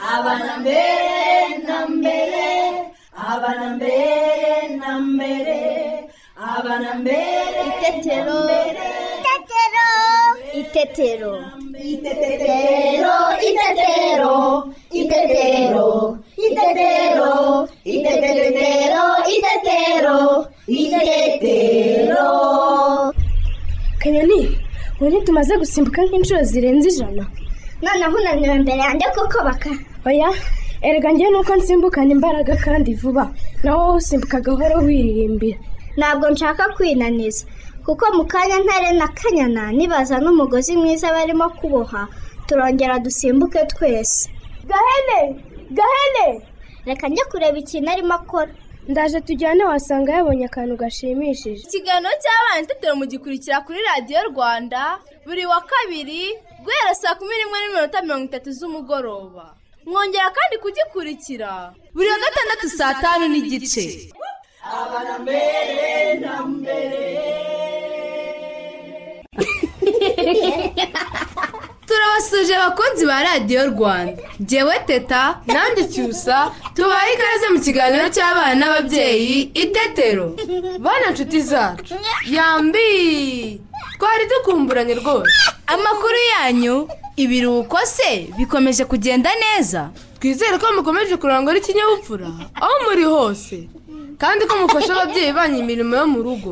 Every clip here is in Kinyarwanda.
abana mbere na mbere abana mbere na mbere abana mbere Itetero. Itetero. Itetero. Itetero, itetero, itetero, itetero, itetero, itetero, itetero. kanyoni ubu ntitumaze gusimbuka nk'inshuro zirenze ijana noneho unaniwe imbere yanjye kuko baka oya erega njye nuko nsimbukana imbaraga kandi vuba naho wowe usimbuka gahoro wiririmbira ntabwo nshaka kwinaniza kuko mu kanya ntare na kanyana nibaza n'umugozi mwiza barimo kuboha turongera dusimbuke twese gahene gahene reka njye kureba ikintu arimo akora ndaje tujyane wasanga yabonye akantu gashimishije ikiganiro cy'abana itetero mugikurikira kuri radiyo rwanda buri wa kabiri guhera saa kumi n'imwe n'iminota mirongo itatu z'umugoroba mwongera kandi kugikurikira buri wa gatandatu saa tanu n'igice turabasuje abakunzi ba radiyo rwanda ngewe teta nanjye cyusa tubaye ikaze mu kiganiro cy'abana n'ababyeyi itetero bana nshuti zacu yambi twari dukumburanye rwose amakuru yanyu ibiruhuko se bikomeje kugenda neza twizere ko mukomeje kurangwa n'ikinyabupfura aho muri hose kandi ko mufasha ababyeyi banyu imirimo yo mu rugo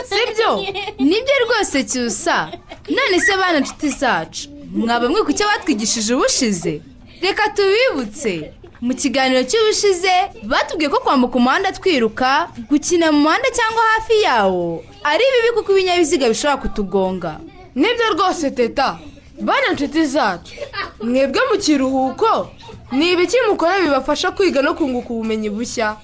sibyo nibyo rwose cyusa none se bana nshuti zacu mwaba mwibuka icyo batwigishije ubushize reka tubibutse mu kiganiro cy'ubushize batubwiye ko kwambuka umuhanda twiruka gukina mu muhanda cyangwa hafi yawo ari bibi kuko ibinyabiziga bishobora kutugonga nibyo rwose teta bana nshuti zacu mwebwe mu kiruhuko ni ibiki mukora bibafasha kwiga no kunguka ubumenyi bushya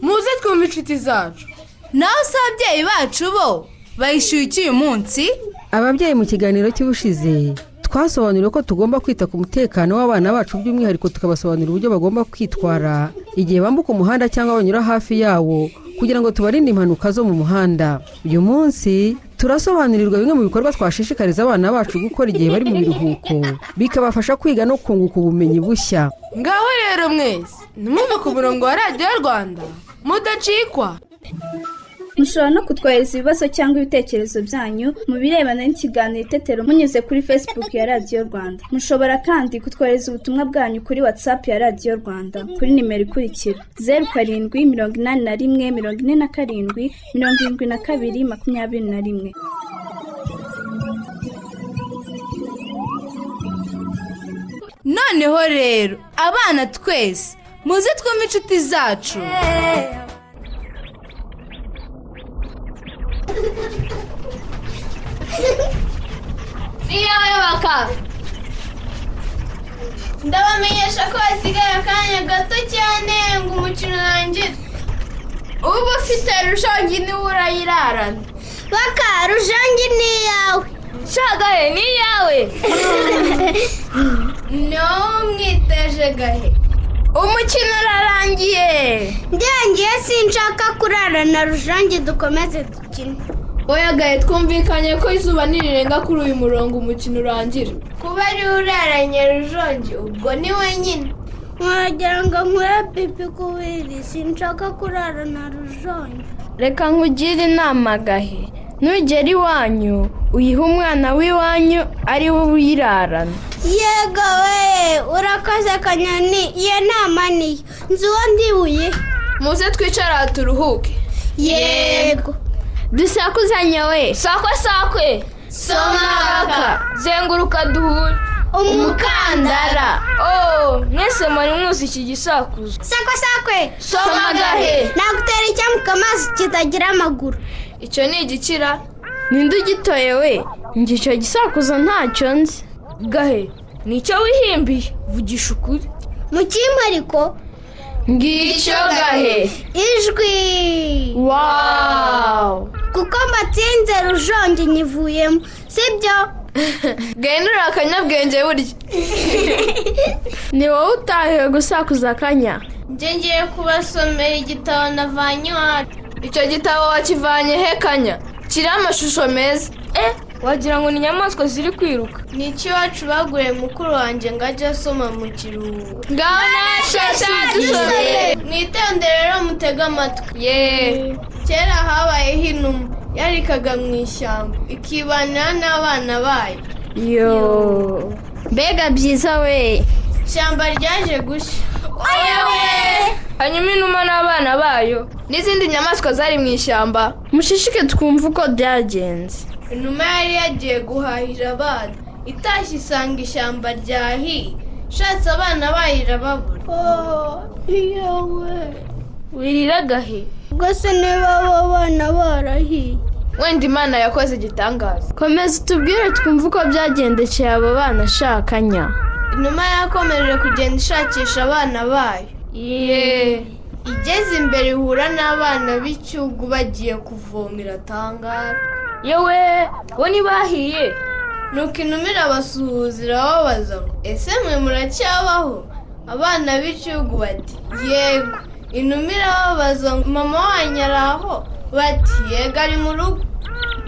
muze twumve inshuti zacu naho se ababyeyi bacu bo bayishyuye iki uyu munsi ababyeyi mu kiganiro cy'ubushize twasobanuriwe ko tugomba kwita ku mutekano w'abana bacu by'umwihariko tukabasobanurira uburyo bagomba kwitwara igihe bambuka umuhanda cyangwa banyura hafi yawo kugira ngo tubarinde impanuka zo mu muhanda uyu munsi turasobanurirwa bimwe mu bikorwa twashishikariza abana bacu gukora igihe bari mu biruhuko bikabafasha kwiga no kunguka ubumenyi bushya ngaho rero mwese nimwumve ku murongo wa radiyo rwanda mudacikwa mushobora no kutwohereza ibibazo cyangwa ibitekerezo byanyu mu birebana n'ikiganiro itetero munyuze kuri facebook ya radiyo rwanda mushobora kandi kutwohereza ubutumwa bwanyu kuri whatsapp ya radiyo rwanda kuri nimero ikurikira zeru karindwi mirongo inani na rimwe mirongo ine na karindwi mirongo irindwi na kabiri makumyabiri na rimwe noneho rero abana twese muze twumve inshuti zacu niyoyoboka ndabamenyesha ko hasigaye akanya gato cyane ngo umukino urangire uba ufite rushangi niwe urayirarana baka rujangi ni iyawe shagahe ni iyawe ntumwiteje gahe umukino urarangiye ngiye sinshaka kurara na rujangi dukomeze dukine oya gahe twumvikanye ko izuba nirirenga kuri uyu murongo umukino urangira kuba ariwe uraranye rujongi ubwo ni wenyine wagira ngo nkure pipi kubiri sinshaka kurara na rujangi reka nkugire inama gahe nugera iwanyu uyihe umwana w'iwanyu ari we uyirarana yego we urakoze kanyoni iyo nama niyo nzi uwo ndibuye muze twicara aha turuhuke yego dusakuzanye we sakwe sakwe somaka zenguruka duhure umukandara oh mwese muri mwuzi iki gisakuzo sakwe sakwe somagahe nagutera icyambuka amazi kitagira amaguru icyo ni igikira ninde ugitoye we njye icyo gisakuzo ntacyo nzi gahe nicyo wihimbiye vugisha ukuri mu kimwe ariko ngicyo gahe ijwi wawu kuko mbatsinze rujongi nyivuyemo sibyo gahinura akanyabwenge burya ni wowe utahiwe gusakuza akanya njye ngiye kubasomera igitabo navanye iwacu icyo gitabo wakivanye he kanya kiriho amashusho meza wagira ngo ni inyamaswa ziri kwiruka Ni iki iwacu baguriye mukuru wanjye ngo ajye asoma mu kiruhuko ngaho nashasha dushobeye mwitondere rero mutege amatwi yeee kera habayeho inuma yarikaga mu ishyamba ikibanira n'abana bayo yo mbega byiza we ishyamba ryaje gushya hanyuma inuma n'abana bayo n'izindi nyamaswa zari mu ishyamba mushishike twumva uko byagenze inuma yari yagiye guhahira abana itashye isanga ishyamba ryahiye ishatse abana bayo irababura wirira gahe Ubwose niba abo bana barahiye. wenda imana yakoze igitangaza komeza utubwire twumve uko byagendekeye abo bana ashakanya inuma yakomeje kugenda ishakisha abana bayo yeee igeze imbere ihura n'abana b'icyugu bagiye kuvomera tangara yewe bo ntibahiye nuko inuma irabasuhuza irababaza ngo ese mwe muracyabaho abana b'igihugu bati yego inuma irababaza ngo mama wanyu ari aho bati yego ari mu rugo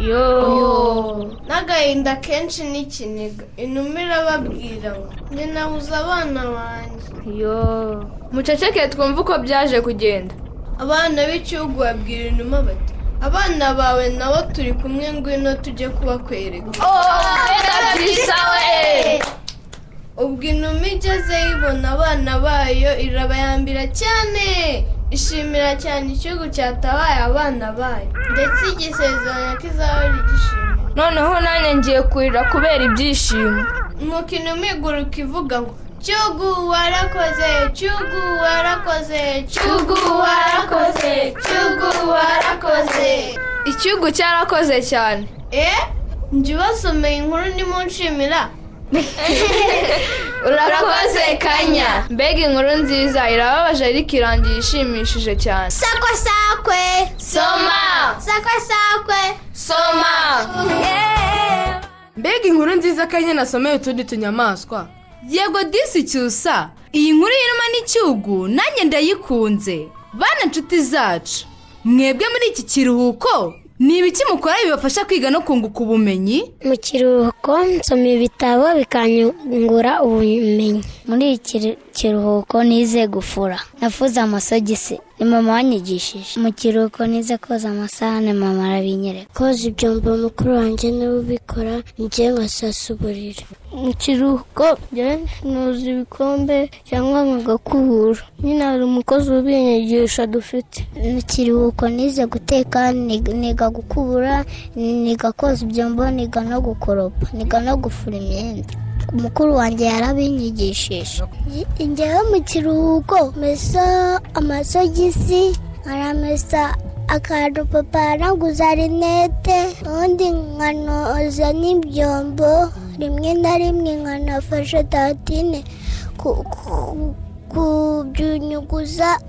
yooo n'agahinda kenshi n'ikiniga inuma irababwira ngo njye nabuze abana banjye yooo muceceke twumve uko byaje kugenda abana b'igihugu babwira inuma bati abana bawe nabo turi kumwe ngwino tujye kubakwereka byiza we ubwo inuma igezeyo ibona abana bayo irabayambira cyane ishimira cyane igihugu cyatabaye abana bayo ndetse igisezeranya ko izahora igishima noneho nanjye ngiye kurira kubera ibyishimo nuko inuma iguruka ivuga ngo cyugu warakoze cyugu warakoze cyugu warakoze cyugu warakoze ikihugu cyarakoze cyane eh njye ubasomeye inkuru ndimo nshimira urakoze kanya mbega inkuru nziza irababaje ariko irangiye ishimishije cyane Sakwa sakwe, soma sakwa sakwe. soma mbega inkuru nziza kanya nasomeye utundi tunyamaswa yego disi cyusa iyi nkuru y'inuma n'icyugu nanjye ndayikunze bana inshuti zacu mwebwe muri iki kiruhuko ni ibiki mukora bibafasha kwiga no kunguka ubumenyi mu kiruhuko nsoma ibitabo bikangura ubumenyi muri iki kiruhuko nize gufura nafuze amasogisi ni mama wanyigishije mu kiruhuko nize koza amasahane mama arabinyereka koza ibyombo mukuru wanjye niwe ubikora njye ngasasa uburiri mu kiruhuko nuza ibikombe cyangwa nkagakubura nyine hari umukozi ubinyigisha dufite mu kiruhuko nize guteka ni- niga gukubura niga koza ibyombo niga no gukoropa niga no gufura imyenda umukuru wanjye yarabinyigishije njyewe mu kiruhuko mesa amasogisi aramesa akantu papa yanaguza rinete ubundi nkanoza n'ibyombo rimwe na rimwe nkanafasha tatine ku- ku- kubyunyuguza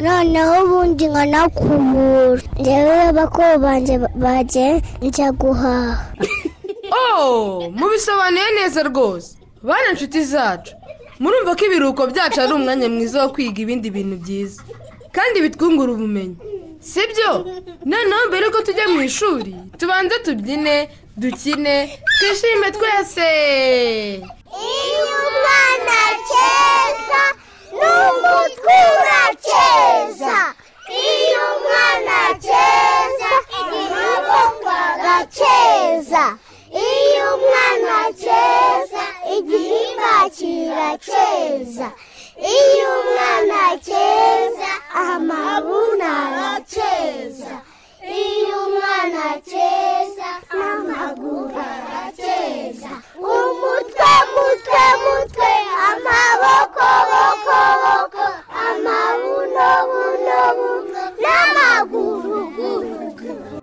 noneho ubundi nkanakubura njyewe bakuru banjye bajye njya guhaha oh mubisobanuye neza rwose bana inshuti zacu murumva ko ibiruhuko byacu ari umwanya mwiza wo kwiga ibindi bintu byiza kandi bitwungura ubumenyi sibyo noneho mbere yuko tujya mu ishuri tubanze tubyine dukine twishime twese Iyo umwana akeza n'umutwe urakeza iyo umwana akeza igihugu agakeza iyo umwana akeza igihimba kirakeza iyo umwana akeza amabuna arakeza iyo umwana akeza amaguru arakeza umutwe mutwe mutwe amaboko boko boko amabuno buno buno n'amaguru guru guru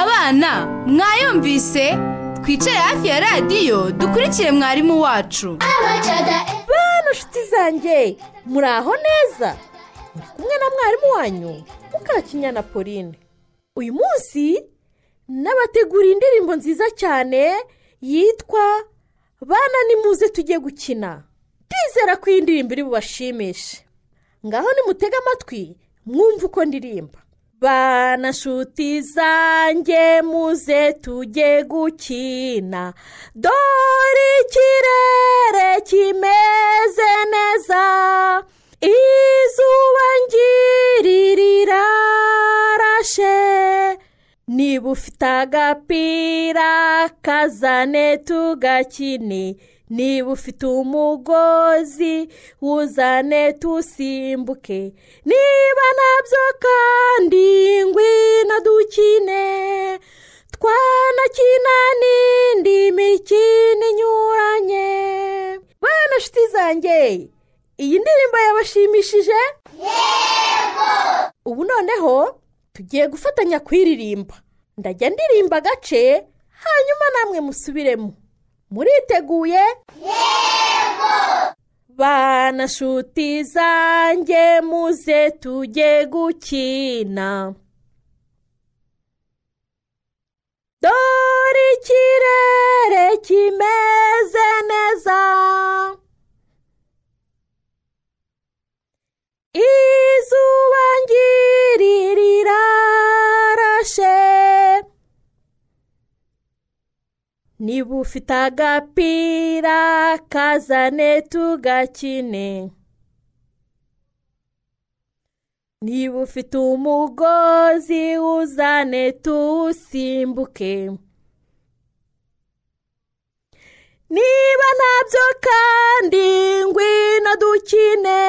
abana mwayumvise twicare hafi ya radiyo dukurikire mwarimu wacu bano nshuti zanjye muri aho neza muri kumwe na mwarimu wanyu mukakinyana pauline uyu munsi nabateguriye indirimbo nziza cyane yitwa bana nimuze tujye gukina ndizera ko iyi ndirimbo iri bubashimishe ngaho nimutege amatwi mwumve uko ndirimba bana nshuti zanjye muze tujye gukina dore ikirere kimeze neza izuba ngirirarashe niba ufite agapira kazane tugakine niba ufite umugozi uzane tusimbuke niba nabyo kandi ngwino dukine twanakina n'indi mikino inyuranye bana nshuti zanjye iyi ndirimbo yabashimishije ubu noneho tugiye gufatanya kuyiririmba ndajya ndirimba agace hanyuma namwe musubiremo muriteguye bana nshuti zanjye muze tujye gukina dore ikirere kimeze neza izuba ngirirarashe niba ufite agapira kazane tugakine niba ufite umugozi uzane tuwusimbuke niba ntabyo kandi ngwino dukine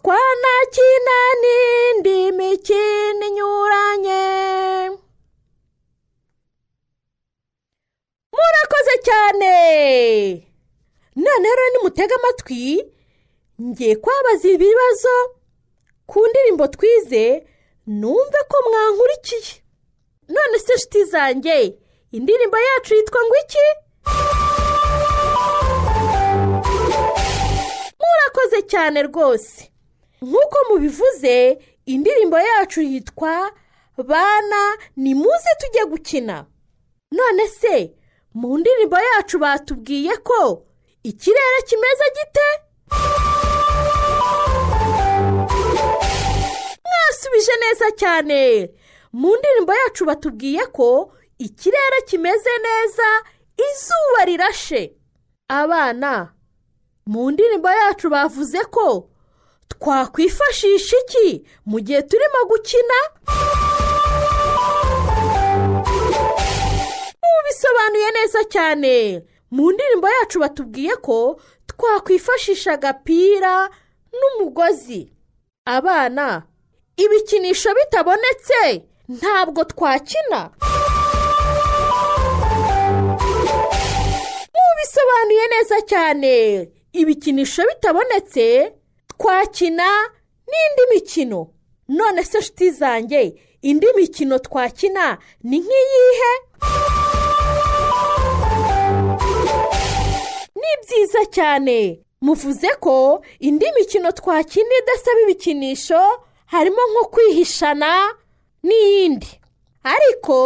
twanakina n'indi mikino inyuranye murakoze cyane none rero nimutega amatwi ngiye kwabaza ibibazo ku ndirimbo twize numve ko mwankurikiye none se nshuti zanjye indirimbo yacu yitwa ngo iki murakoze cyane rwose nk'uko mubivuze indirimbo yacu yitwa bana ni muze tujye gukina none se mu ndirimbo yacu batubwiye ko ikirere kimeze gite mwasubije neza cyane mu ndirimbo yacu batubwiye ko ikirere kimeze neza izuba rirashe abana mu ndirimbo yacu bavuze ko twakwifashisha iki mu gihe turimo gukina bisobanuye neza cyane mu ndirimbo yacu batubwiye ko twakwifashisha agapira n'umugozi abana ibikinisho bitabonetse ntabwo twakina mu bisobanuye neza cyane ibikinisho bitabonetse twakina n'indi mikino none se nshuti zanjye indi mikino twakina ni nk'iyihe ni byiza cyane muvuze ko indi mikino twakina idasaba ibikinisho harimo nko kwihishana n'iyindi ariko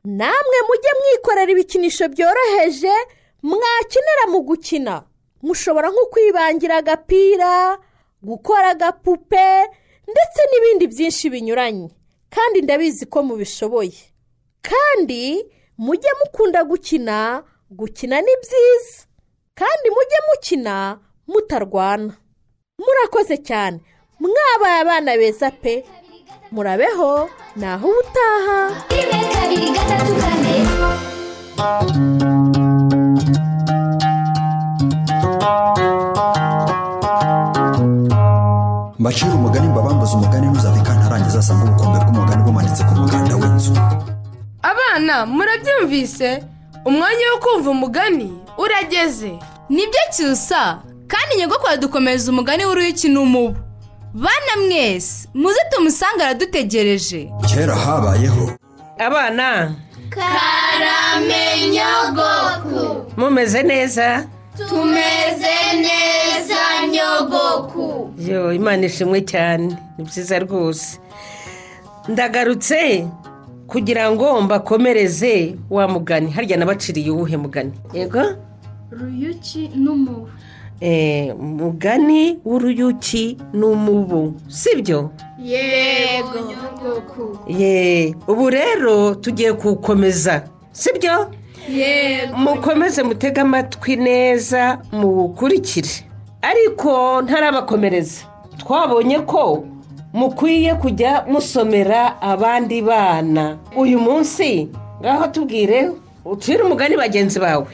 namwe mujye mwikorera ibikinisho byoroheje mwakenera mu gukina mushobora nko kwibangira agapira gukora agapupe ndetse n'ibindi byinshi binyuranye kandi ndabizi ko mubishoboye kandi mujye mukunda gukina gukina ni byiza kandi mujye mukina mutarwana murakoze cyane mwabaye abana beza pe murabeho naho ubutaha rimwe kabiri gatatu kane mbacira umugani mbabambuza umugani ntuzave kandi arangiza asanga ubukombe bw'umugani bumanitse ku muganda w'inzu abana murabyumvise umwanya wo kumva umugani urageze nibyo cyusa kandi nyogokuru aradukomeza umugani w'uruyuki n'umubu bana mwese muze tumusanga aradutegereje kera habayeho abana karame nyogoku mumeze neza tumeze neza nyogoku yo imana ishimwe cyane ni byiza rwose ndagarutse kugira ngo mbakomereze wa mugani harya nabaciriye uwuhe mugani yego ruyuki n'umubu umugani w'uruyuki n'umubu sibyo yego nyogoko ye ubu rero tugiye kuwukomeza sibyo mukomeze mutege amatwi neza muwukurikire ariko ntarabakomereza twabonye ko mukwiye kujya musomera abandi bana uyu munsi ngaho tubwire ucire umugani bagenzi bawe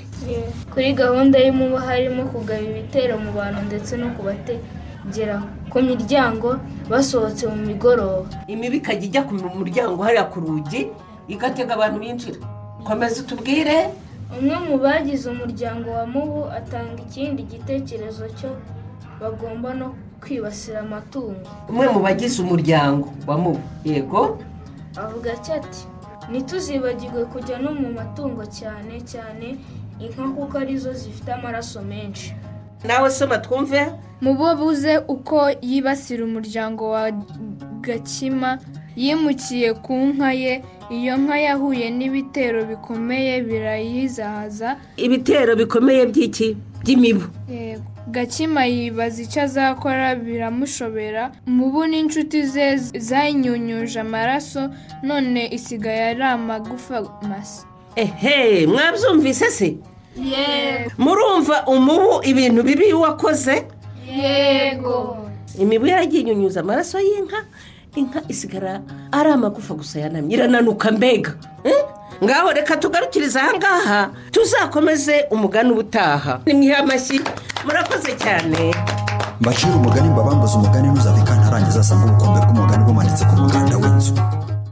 kuri gahunda y'umubu harimo kugaba ibitero mu bantu ndetse no kubategera ku miryango basohotse mu migoroba imibu ikajya ijya ku muryango hariya ku rugi igatega abantu binjira komeza utubwire umwe mu bagize umuryango wa mubu atanga ikindi gitekerezo cyo bagomba no kwibasira amatungo umwe mu bagize umuryango wa mubu yego avuga ati ati ntituzibagirwe kujya no mu matungo cyane cyane inka kuko arizo zifite amaraso menshi nawe soma twumve bo buze uko yibasira umuryango wa gakima yimukiye ku nka ye iyo nka yahuye n'ibitero bikomeye birayizahaza ibitero bikomeye by'iki by'imibu Yego. gakima yibaza icyo azakora biramushobera mubu n'inshuti ze zayinyunyuje amaraso none isigaye ari amagufa masa ehe mwabyumvise se murumva umubu ibintu bibi wakoze yego imibu yaragiye inyunyuza amaraso y'inka inka isigara ari amagufa gusa yanamye irananuka mbega Eh? ngaho reka tugarukiriza ahangaha tuzakomeze umugani ubutaha ni mwiha amashyi murakoze cyane mbacira umugani mbabambuze umugani ntuzave ntarangiza asanga ubukombe bw'umugani bumanitse ku muganda w'inzu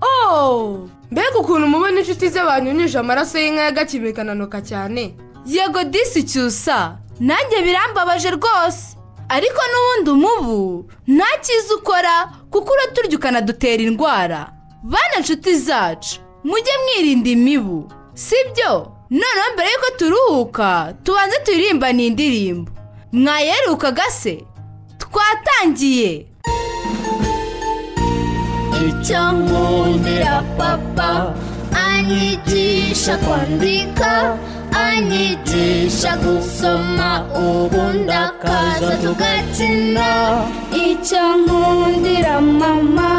ooo mbega ukuntu mubona inshuti ze banyunyije amaraso y'inka y'agakime ikananuka cyane yego disi cyusa nanjye birambabaje rwose ariko n'ubundi umubu nta cyiza ukora kuko uraturya ukanadutera indwara bana nshuti zacu mujye mwirinda imibu sibyo noneho mbere y'uko turuhuka tubanze turirimba ni indirimbo mwayerukaga se twatangiye icyo nkundira papa anyigisha kwandika anyigisha gusoma ubundi akaza tugakina icyo nkundira mama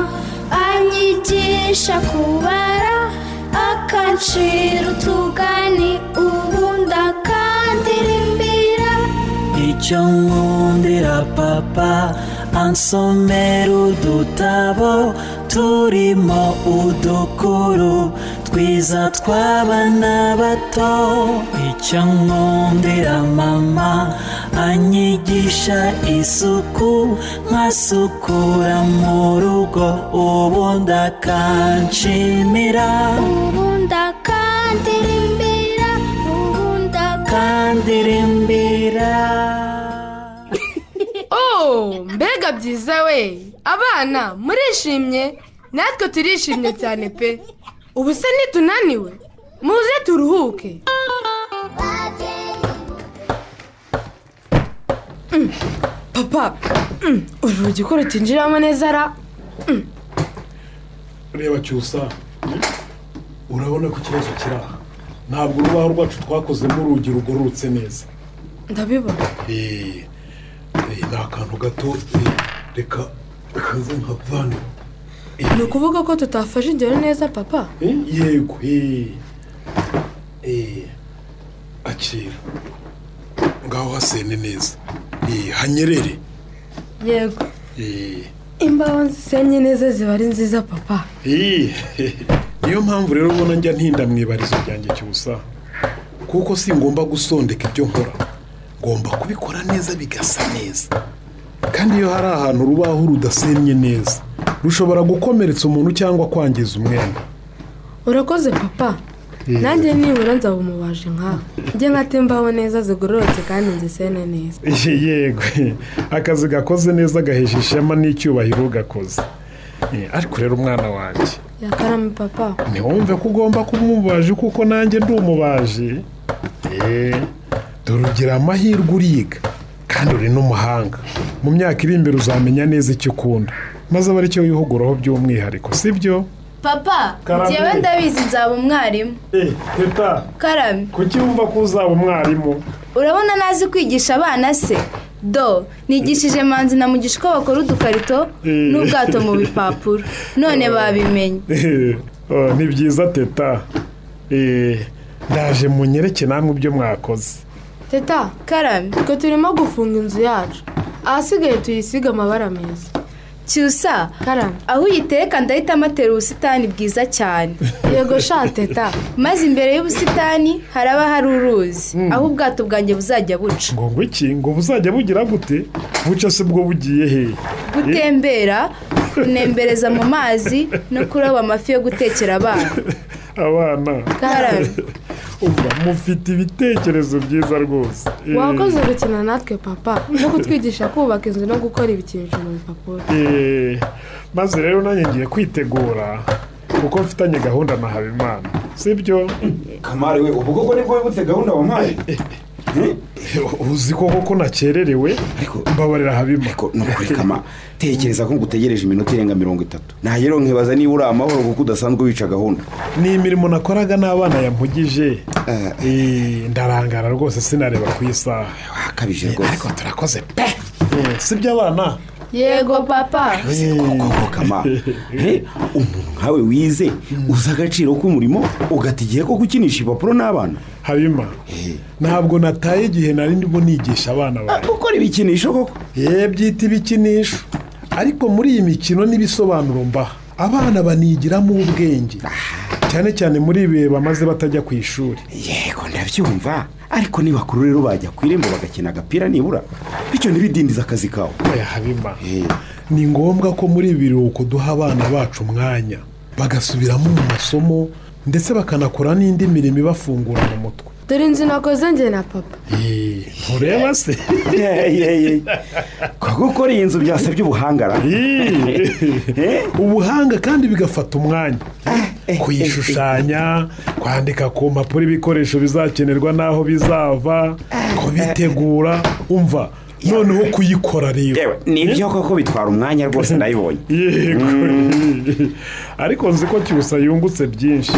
anyigisha kubara akancira utugani ubundi akandirimbira icyo nkundira papa ansomera udutabo turimo udukuru twiza tw'abana bato icyo nkundira mama anyigisha isuku nkasukura mu rugo ubundi akanshimira ubundi akandirimbira ubundi akandirimbira ooo mbega byiza we abana murishimye natwe turishimye cyane pe ubu se ntitunaniwe muze turuhuke Mm, papa mm, urugi ko rutinjiramo neza ra reba cyusa urabona ko ikibazo kiri aha ntabwo urubaho rwacu twakozemo urugi rugororotse neza ndabibona Eh, eh, ni akantu gato eh, reka kaze nkavane ni ukuvuga ko tutafashe ingero neza papa Eh, yego eh, eh, akira ngaho hasene neza Eh, hanyerere yego Eh, imbaho zisenye neza ziba ari nziza papa Eh, niyo mpamvu rero ubona njya ntinda mu ibarizo ryanjye cyusa kuko singomba gusondeka ibyo nkora ngomba kubikora neza bigasa neza kandi iyo hari ahantu urubaho rudasennye neza rushobora gukomeretsa umuntu cyangwa kwangiza umwenda urakoze papa nanjye nibura nzaba umubaje nkawe njye nkate imbaho neza zigororotse kandi nzisene neza yego akazi gakoze neza gahesha ishema n'icyubahiro ugakoze Eh, ariko rero umwana wanjye yakarame papa ntiwumve ko ugomba kuba umubaji kuko nanjye ndi umubaji eee dore ugira amahirwe uriga kandi uri n'umuhanga mu myaka iri imbere uzamenya neza icyo ukunda maze aba aricyo wihuguraho by'umwihariko si byo papa Karame. njyewe ndabizi nzaba umwarimu eee teta karame kuki wumva ko uzaba umwarimu urabona ntazi kwigisha abana se do nigishije manzi na mugisha uko bakora udukarito n'ubwato mu bipapuro none babimenye Oh, ni byiza teta Eh, ndaje munyereke namwe ibyo mwakoze teta karame twe turimo gufunga inzu yacu ahasigaye tuyisiga amabara meza cyusa karame aho uyiteka ndahita amatera ubusitani bwiza cyane yego sha teta maze imbere y'ubusitani haraba hari uruzi aho ubwato bwanjye buzajya buca ngo ngwiki ngo buzajya bugira gute buca se bwo bugiye he gutembera kunembereza mu mazi no kuroba amafi yo gutekera abana abana Karame. umva mufite ibitekerezo byiza rwose Eh, wakoze gukina natwe papa no kutwigisha kubaka inzu no gukora ibikinisho mu bipapuro eh, maze rero nanjye ngiye kwitegura kuko mfitanye gahunda na habimana sibyo kamari we ubu koko nibwo wibutse gahunda wampaye uzi koko ko nakererewe mbabarira habima ariko nukuri kama tekereza ko ngutegereje iminota irenga mirongo itatu ntahero nkibaza niba uri amahoro kuko udasanzwe wica gahunda ni imirimo nakoraga n'abana yampugije Eh, ndarangara rwose sinareba ku isaha akabije rwose ariko turakoze pe Eh, sibyo abana yego papa koko kama Eh, umuntu nkawe wize uzi agaciro k'umurimo ugata igihe ko gukinisha impapuro n'abana habima ntabwo nataye igihe nari ndimo nigisha abana bawe ukora ibikinisho koko ye byita ibikinisho ariko muri iyi mikino n'ibisobanuro mbaha abana banigiramo ubwenge cyane cyane muri ibi bihe bamaze batajya ku ishuri yego ndabyumva ariko nibakuru rero bajya ku irembo bagakina agapira nibura bityo ntibidindize akazi kawe oya habima ni ngombwa ko muri ibi biruhuko duha abana bacu umwanya bagasubiramo mu masomo ndetse bakanakora n'indi mirimo ibafungura mu mutwe dore inzu nakoze njye na papa Eh, ntureba se gukora iyi nzu byasabye ubuhangara ubuhanga kandi bigafata umwanya kuyishushanya kwandika ku mpapuro ibikoresho bizakenerwa n'aho bizava kubitegura umva noneho kuyikora rero nibyo koko bitwara umwanya rwose ndabibonye Yego. ariko nzi ko cyusa yungutse byinshi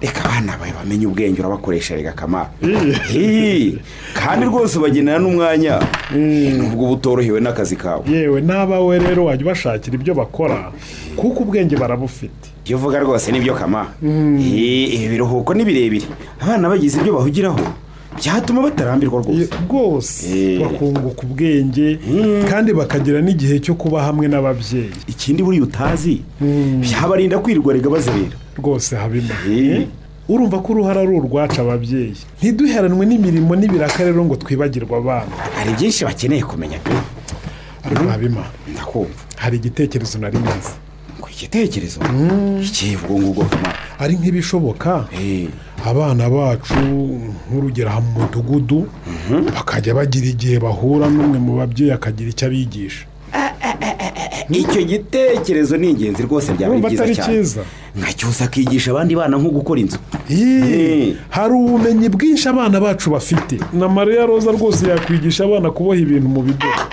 reka abana bawe bamenye ubwenge urabakoresherega akamaro kandi rwose ubagenera n'umwanya nubwo uba utorohewe n'akazi kawe yewe n'abawe rero wajya ubashakira ibyo bakora kuko ubwenge barabufite ibyo uvuga rwose nibyo kama Eh, ibi biruhuko ni birebire abana bagize ibyo bahugiraho byatuma batarambirwa rwose rwose bakunguka ubwenge kandi bakagira n'igihe cyo kuba hamwe n'ababyeyi ikindi buriya utazi byabarinda kwirirwarega bazerera rwose habima urumva ko uruhara ari urwacu ababyeyi ntiduheranwe n'imirimo n'ibiraka rero ngo twibagirwe abana hari byinshi bakeneye kumenya pe ariko habima ndakumva hari igitekerezo nari ngize ku igitekerezo ikihe ubwo ngubwo kama ari nk'ibishoboka abana bacu nk'urugero aha mu mudugudu bakajya bagira igihe bahura n'umwe mu babyeyi akagira icyo abigisha icyo gitekerezo ni ingenzi rwose byaba Urumva byiza atari cyane cyiza. nka cyose akigisha abandi bana nko gukora inzu hari ubumenyi bwinshi abana bacu bafite na mariya roza rwose yakwigisha abana kuboha ibintu mu bidodo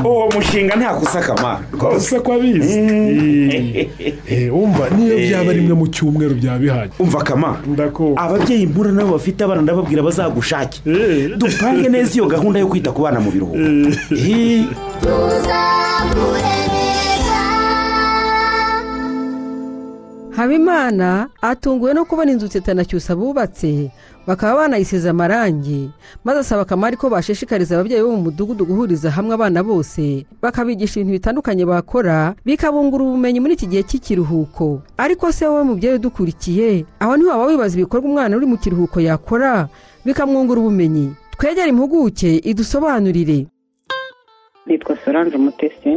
uwo mushinga ntakusakama rwose ko abizi Eh, umva niyo byaba rimwe mu cyumweru bya bihari umva kama ndakumva ababyeyi mpura nabo bafite abana ndababwira bazagushake dupange neza iyo gahunda yo kwita ku bana mu biruhuko Eh. habimana atunguwe no kubona inzu teta na cyusa bubatse bakaba banayisize amarangi maze asaba kamari ko bashishikariza ababyeyi bo mu mudugudu guhuriza hamwe abana bose bakabigisha ibintu bitandukanye bakora bikabungura ubumenyi muri iki gihe cy'ikiruhuko ariko se wowe mubyeyi udukurikiye aho niho waba wibaza ibikorwa umwana uri mu kiruhuko yakora bikamwungura ubumenyi twegere impuguke idusobanurire nitwa solange umutesi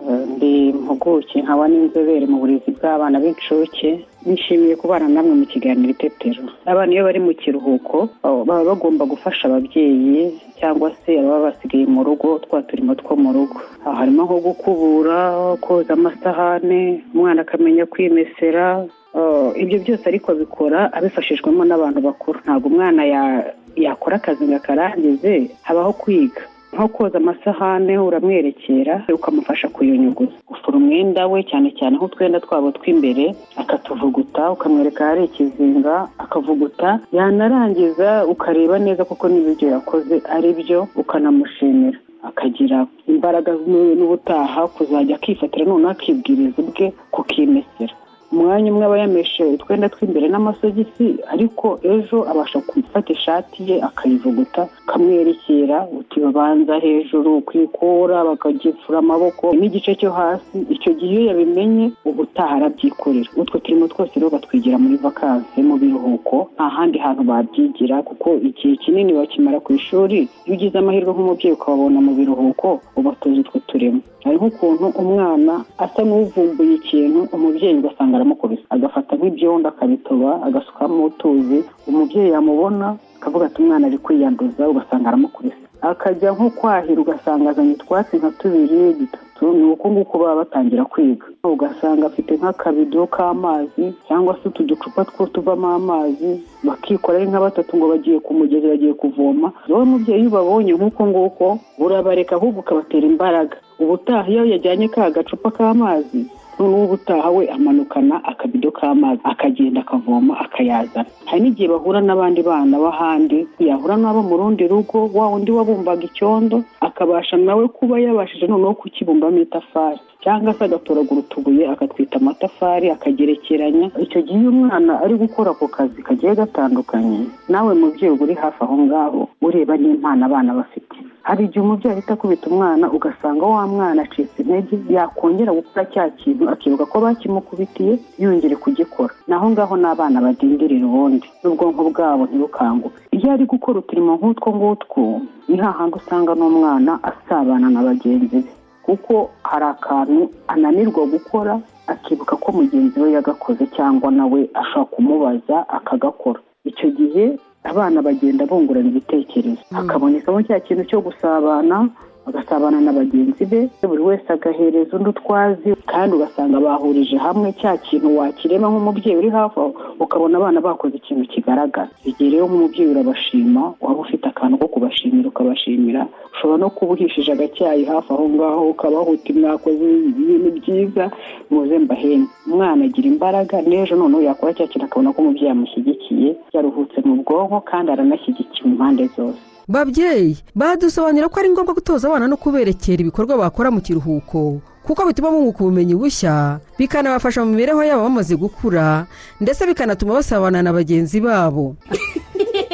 eh, ndi impuguke nkaba n'inzobere mu burezi bw'abana b'incuke nishimiye kubana namwe mu kiganiro itetero abana iyo bari mu kiruhuko oh, baba bagomba gufasha ababyeyi cyangwa se ababa basigaye mu rugo twa turimo two mu rugo Aha harimo nko gukubura koza amasahane umwana akamenya kwimesera Oh, ibyo byose ariko abikora abifashijwemo n'abantu bakuru ntabwo umwana ya- yakora akazi ngo akarangize habaho kwiga nko koza amasahane uramwerekera ukamufasha kuyunyuguza ufura umwenda we cyane cyane nk'utwenda twabo tw'imbere akatuvuguta ukamwereka ahari ikizinga akavuguta yanarangiza ukareba neza kuko n'ibyo yakoze ari byo ukanamushimira akagira imbaraga n'ubutaha kuzajya akifatira noneho akibwiriza ubwe kukimesera umwanya umwe aba yameshe utwenda tw'imbere n'amasogisi ariko ejo abasha gufata ishati ye akayivuguta akamwerekera uti babanza hejuru kwikura bakagifura amaboko n'igice cyo hasi icyo gihe iyo yabimenye ubutaha arabyikorera utwo turimo twose rero batwigira muri vakansi mu biruhuko nta handi hantu babyigira kuko igihe kinini bakimara ku ishuri iyo ugize amahirwe nk'umubyeyi ukababona mu biruhuko ubatoza utwo turimo hari nk'ukuntu umwana asa n'uvumbuye ikintu umubyeyi ugasanga aramukubise agafata nk'ibyondo akabitoba agasukamo utuzi umubyeyi yamubona akavuga ati umwana ari kwiyanduza ugasanga aramukubise akajya nko kwahira ugasanga azanye utwatsi nka tubiri dutatu ni uko nguko baba batangira kwiga ugasanga afite nk'akabido k'amazi cyangwa se utu ducupa two tuvamo amazi bakikora ari nka batatu ngo bagiye ku mugezi bagiye kuvoma wowe mubyeyi iyo ubabonye nk'uko nguko urabareka ahubwo ukabatera imbaraga ubutaha iyo yajyanye ka gacupa k'amazi noneho ubutaha we amanukana akabido k'amazi akagenda akavoma akayazana hari n'igihe bahura n'abandi bana b'ahandi yahura n'abo mu rundi rugo wa undi wabumbaga icyondo akabasha nawe kuba yabashije noneho kukibumbamo itafari cyangwa se agatoragura utubuye akatwita amatafari akagerekeranya icyo gihe iyo umwana ari gukora ako kazi kagiye gatandukanye nawe mubyeyi uri hafi aho ngaho ureba n'impano abana bafite hari igihe umubyeyi ahita akubita umwana ugasanga wa mwana acitse intege yakongera gukora cya kintu akibuka ko bakimukubitiye yongere kugikora naho ngaho n'abana badindirira ubundi n'ubwonko bwabo ntibukanguke iyo ari gukora uturimo nk'utwo ngutwo ni hahandi usanga n'umwana asabana na bagenzi be kuko hari akantu ananirwa gukora akibuka ko mugenzi we yagakoze cyangwa nawe ashobora kumubaza akagakora icyo gihe abana bagenda bungurana ibitekerezo hakabonekamo cya kintu cyo gusabana bagasabana na bagenzi be buri wese agahereza undi utwazi kandi ugasanga bahurije hamwe cya kintu wakirema nk'umubyeyi uri hafi aho ukabona abana bakoze ikintu kigaragara igihe rero nk'umubyeyi urabashima waba ufite akantu ko kubashimira ukabashimira ushobora no kuba uhishije agacyayi hafi aho ngaho ukabahuta mwakoze ibintu byiza muze mbahembe umwana agira imbaraga n'ejo noneho yakora cya kintu akabona ko umubyeyi amushyigikiye yaruhutse mu bwonko kandi aranashyigikiwe impande zose babyeyi badusobanurira ko ari ngombwa gutoza abana no kuberekera ibikorwa bakora mu kiruhuko kuko bituma bunguka ubumenyi bushya bikanabafasha mu mibereho yabo bamaze gukura ndetse bikanatuma basabana na bagenzi babo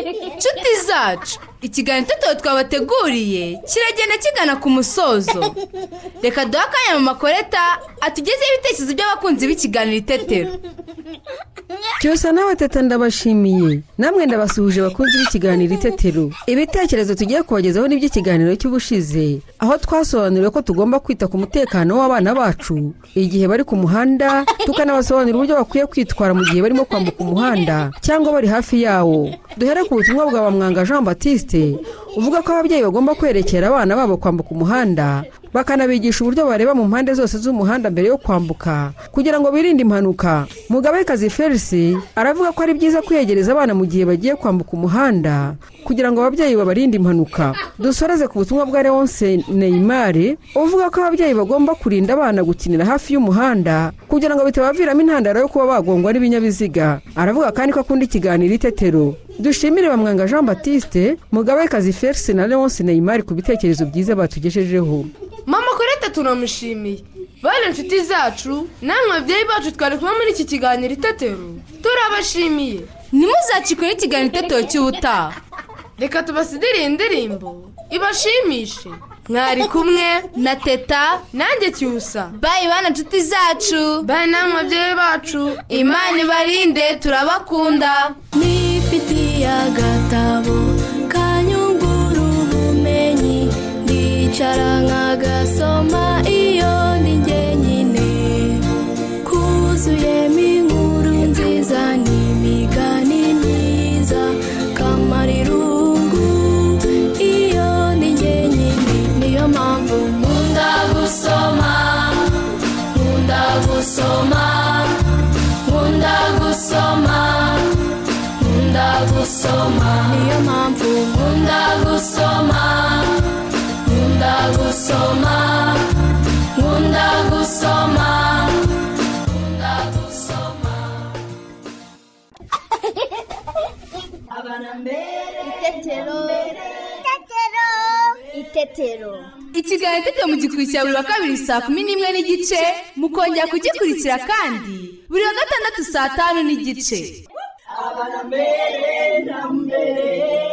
inshuti zacu ikiganiro itoto twabateguriye kiragenda kigana ku musozo reka duhe akanya mu makoreta atugezeho ibitekerezo by'abakunzi b'ikiganiro itetero cyose nawe teta ndabashimiye namwe ndabasuhuje bakunzi b'ikiganiro itetero ibitekerezo tugiye kubagezaho n'iby'ikiganiro cy'ubushize aho twasobanuriwe ko tugomba kwita ku mutekano w'abana bacu igihe bari ku muhanda tukanabasobanurira uburyo bakwiye kwitwara mu gihe barimo kwambuka umuhanda cyangwa bari hafi yawo duhere ku butumwa bwa bamwanga jean batiste uvuga ko ababyeyi bagomba kwerekera abana babo kwambuka umuhanda bakanabigisha uburyo bareba mu mpande zose z'umuhanda mbere yo kwambuka kugira ngo birinde impanuka mugabekazi felisi aravuga ko ari byiza kwiyegereza abana mu gihe bagiye kwambuka umuhanda kugira ngo ababyeyi babarinde impanuka dusoreze ku butumwa bwa leonce neyimari uvuga ko ababyeyi bagomba kurinda abana gukinira hafi y'umuhanda kugira ngo bitabaviramo intandaro yo kuba bagongwa n'ibinyabiziga aravuga kandi ko akunda ikiganiro itetero dushimire bamwanga jean batiste mugabekazi felisi na leonce neyimari ku bitekerezo byiza batugejejeho mama korete tunamushimiye bane inshuti zacu namwe ababyeyi bacu twari kuba muri iki kiganiro itetero turabashimiye ntimuzacikore ikiganiro itetero cy'ubutaha reka tubasidire iyi ndirimbo ibashimishe mwari kumwe na teta nanjye cyusa bayi bane inshuti zacu bayi namwe ababyeyi bacu imana ibarinde turabakunda nifitiye agatabo kanyungura ubumenyi ndicara nkagasoma iyo ni nyine kuzuyemo inkuru nziza n'imigani myiza kamara irungu iyo ni nyine niyo mpamvu nkunda gusoma nkunda gusoma nkunda gusoma nkunda gusoma niyo mpamvu itetero itetero ikiganiro itetero mu gikurikira buri wa kabiri saa kumi n'imwe n'igice mukongera kugikurikira kandi buri wa gatandatu saa tanu n'igice mbere na mbere